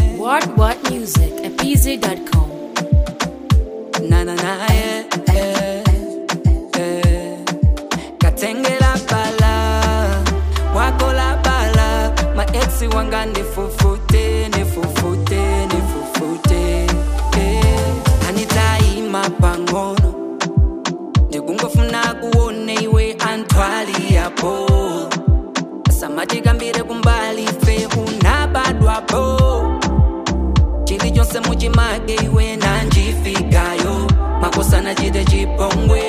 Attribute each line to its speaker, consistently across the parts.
Speaker 1: What What Music at pz.com.
Speaker 2: na na na yeah, yeah, yeah. katengela bala wako la bala maeksi wanga nifufute nifufute nifufute yeah. anitaima pang'ono ndikungofuna kuone iwe antwali yapo samatikambire kumbali fe unabadwapo chili chonse muchimage iwe nanjifikayo makosana chite chipongwe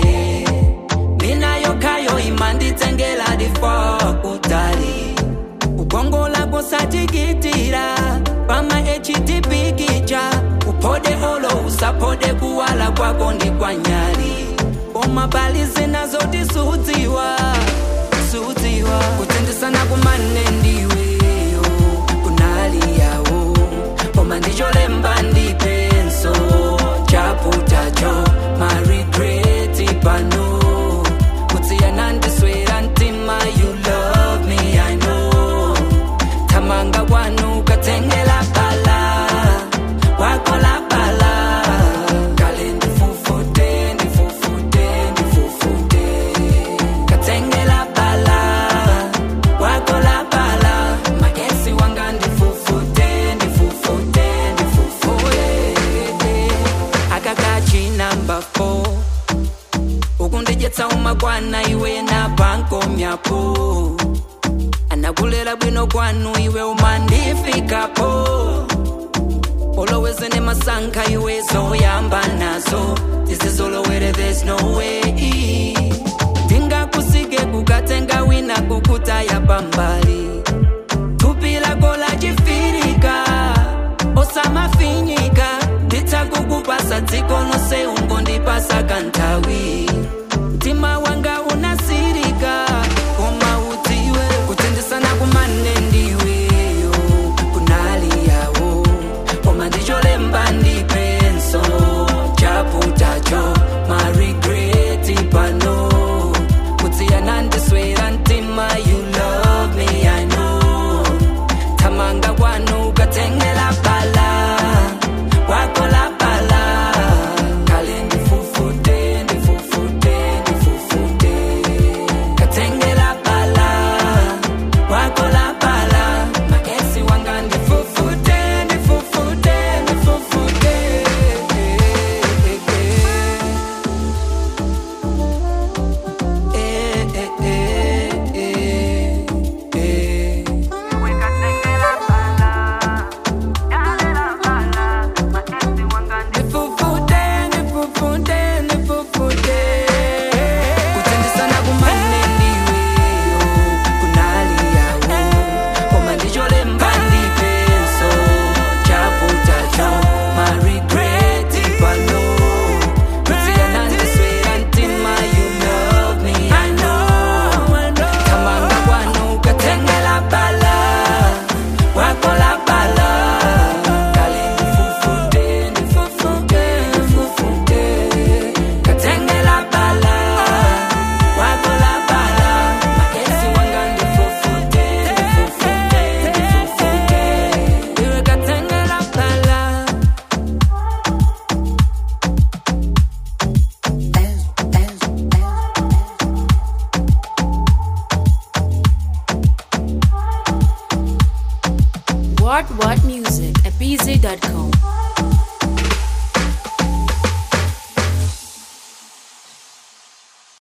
Speaker 2: minayo kayo imanditsengela difo kutali kukongola kusatikitira pama htpikicha upode olo usapode kuwala kwako ndi kwanyali omabali zinazotisudziwa sudziwa kutsindisana kumane ndiweyo kunali yawo koma ndicholemba ndipenso chaputacho marigreti pano kutsiyana ndiswera mtima you love me i know thamanga kwanu katsengela bala wakola bala kale ndifufute ndifufute ndifufute katsengela bala wakola bala magesi wanga ndifufute ndifufute ndifufute akakachi namba 4 ukundijetsa umakwana iwe na pankomyapo anakulera bwino kwanu iwe umandifikapo oloweze ne masankha iwe zoyamba nazo tizizolowere there's no way tingakusike kukatenga wina kukutaya pambali thupi lako lachifirika osamafinyika nditsakukupasa dziko lonse ungondipasa kanthawi mtima wanga unasirika koma udziwe kutsindisana kumane ndiweyo kunali yawo koma ndicholemba ndipenso chaputacho marigreti pano kutsiyana ndiswera mtima you love me i know thamanga kwanu katsengela bala wakola bala kale ndifufute ndifufute ndifufute katsengela bala wakola bala magesi wanga ndifufute ndifufute ndifufute Eh, eh, eh, eh, eh. Nifufute, nifufute, nifufute. Kutsindisana kumane ndiweyo, kunali yawo. Koma ndicholemba ndipenso, chaputacho, marigreti pano. Kutsiyana ndiswera mtima, you love me, I know. Thamanga kwanu katsengela bala, wakola bala. Kale ndifufute, ndifufute, ndifufute. Katsengela bala, wakola bala. Magesi wanga ndifufute, ndifufute, ndifufute. Iwe katsengela bala.
Speaker 1: What What Music at pz.com.